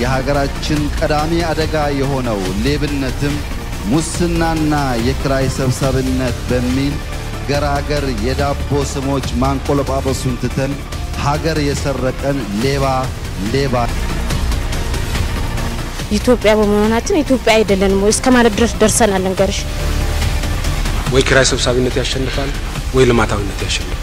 የሀገራችን ቀዳሚ አደጋ የሆነው ሌብነትም ሙስናና የኪራይ ሰብሳቢነት በሚል ገራገር የዳቦ ስሞች ማንቆለጳጰሱን ትተን ሀገር የሰረቀን ሌባ ሌባ ኢትዮጵያ በመሆናችን ኢትዮጵያ አይደለንም ወይ እስከ ማለት ድረስ ደርሰናል። እንገርሽ ወይ ኪራይ ሰብሳቢነት ያሸንፋል ወይ ልማታዊነት ያሸንፋል።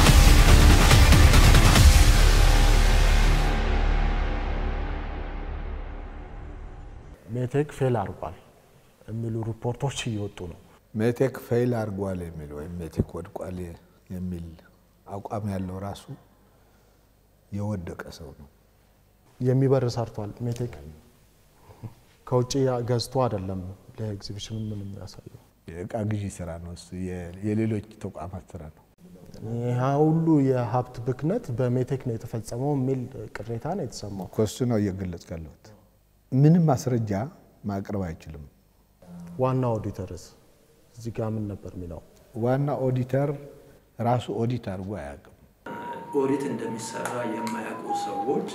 ሜቴክ ፌል አድርጓል የሚሉ ሪፖርቶች እየወጡ ነው። ሜቴክ ፌል አድርጓል የሚል ወይም ሜቴክ ወድቋል የሚል አቋም ያለው ራሱ የወደቀ ሰው ነው። የሚበር ሰርቷል። ሜቴክ ከውጭ ገዝቶ አይደለም ለኤግዚቢሽኑ ምን የሚያሳየው የእቃ ግዢ ስራ ነው እሱ፣ የሌሎች ተቋማት ስራ ነው። ይህ ሁሉ የሀብት ብክነት በሜቴክ ነው የተፈጸመው የሚል ቅሬታ ነው የተሰማው። ከሱ ነው እየገለጽ ያለሁት። ምንም ማስረጃ ማቅረብ አይችልም። ዋና ኦዲተርስ እዚህ ጋር ምን ነበር የሚለው? ዋና ኦዲተር ራሱ ኦዲት አድርጎ አያውቅም። ኦዲት እንደሚሰራ የማያውቁ ሰዎች፣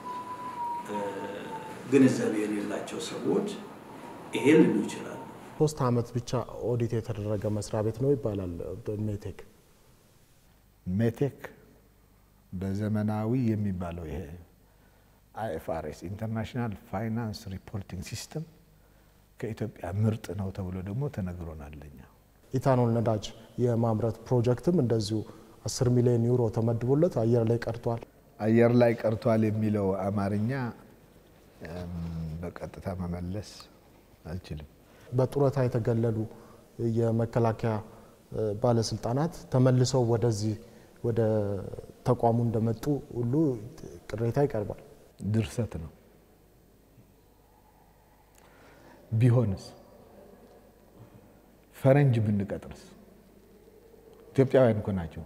ግንዛቤ የሌላቸው ሰዎች ይሄ ሊሉ ይችላሉ። ሶስት ዓመት ብቻ ኦዲት የተደረገ መስሪያ ቤት ነው ይባላል ሜቴክ። ሜቴክ በዘመናዊ የሚባለው ይሄ አይኤፍአርኤስ ኢንተርናሽናል ፋይናንስ ሪፖርቲንግ ሲስተም ከኢትዮጵያ ምርጥ ነው ተብሎ ደግሞ ተነግሮናል። እኛ ኢታኖል ነዳጅ የማምረት ፕሮጀክትም እንደዚሁ 10 ሚሊዮን ዩሮ ተመድቦለት አየር ላይ ቀርቷል። አየር ላይ ቀርቷል የሚለው አማርኛ በቀጥታ መመለስ አልችልም። በጡረታ የተገለሉ የመከላከያ ባለስልጣናት ተመልሰው ወደዚህ ወደ ተቋሙ እንደመጡ ሁሉ ቅሬታ ይቀርባል። ድርሰት ነው። ቢሆንስ ፈረንጅ ብንቀጥርስ? ኢትዮጵያውያን እኮ ናቸው።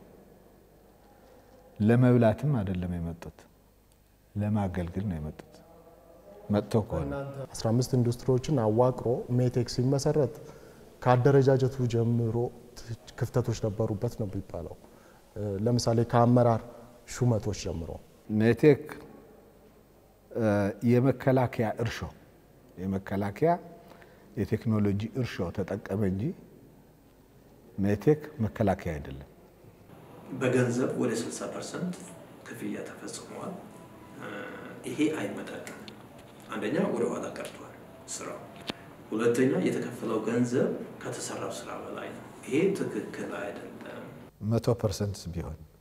ለመብላትም አይደለም የመጡት፣ ለማገልገል ነው የመጡት። መጥቶ ከሆነ 15 ኢንዱስትሪዎችን አዋቅሮ ሜቴክ ሲመሰረት ከአደረጃጀቱ ጀምሮ ክፍተቶች ነበሩበት ነው የሚባለው። ለምሳሌ ከአመራር ሹመቶች ጀምሮ ሜቴክ የመከላከያ እርሾ የመከላከያ የቴክኖሎጂ እርሾ ተጠቀመ እንጂ ሜቴክ መከላከያ አይደለም። በገንዘብ ወደ 60 ፐርሰንት ክፍያ ተፈጽሟል። ይሄ አይመጣም። አንደኛ ወደ ኋላ ቀርቷል ስራው፣ ሁለተኛ የተከፈለው ገንዘብ ከተሰራው ስራ በላይ ነው። ይሄ ትክክል አይደለም። መቶ ፐርሰንት ቢሆን